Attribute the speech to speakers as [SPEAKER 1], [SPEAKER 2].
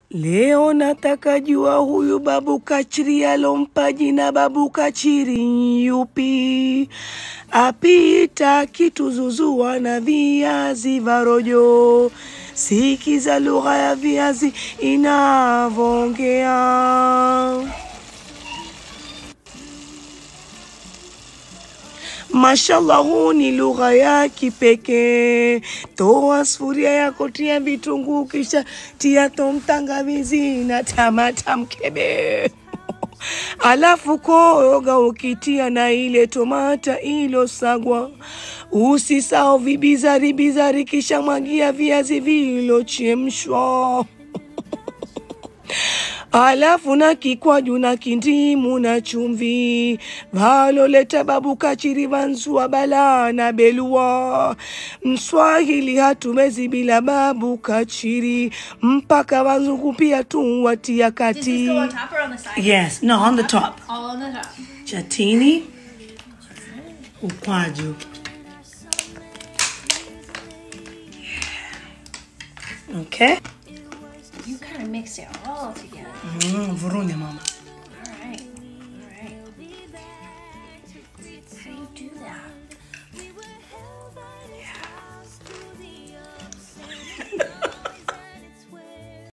[SPEAKER 1] Leo nataka jua huyu babu kachiri alompa jina babu kachiri yupi? Apita kituzuzua na viazi vya rojo, sikiza lugha ya viazi inavongea. Mashallah, huu ni lugha ya kipekee. Toa sufuria yako, tia vitunguu, kisha tia tom tangawizi na tamata mkebe alafu koroga ukitia na ile tomata ilosagwa. Usisahau vibizari bizari, kisha mwagia viazi vilochemshwa alafu na kikwaju na kindimu na chumvi valoleta babu kachiri vanzua bala na belua. Mswahili hatumezi bila babu kachiri, mpaka wazungu pia tu watia
[SPEAKER 2] Does this
[SPEAKER 1] kati.
[SPEAKER 2] go on top or on the side?
[SPEAKER 1] Yes, no, on the top.
[SPEAKER 2] All on the top.
[SPEAKER 1] Chatini, ukwaju. Okay.
[SPEAKER 2] You kind of mix it all together.
[SPEAKER 1] Mm, vurunya mama.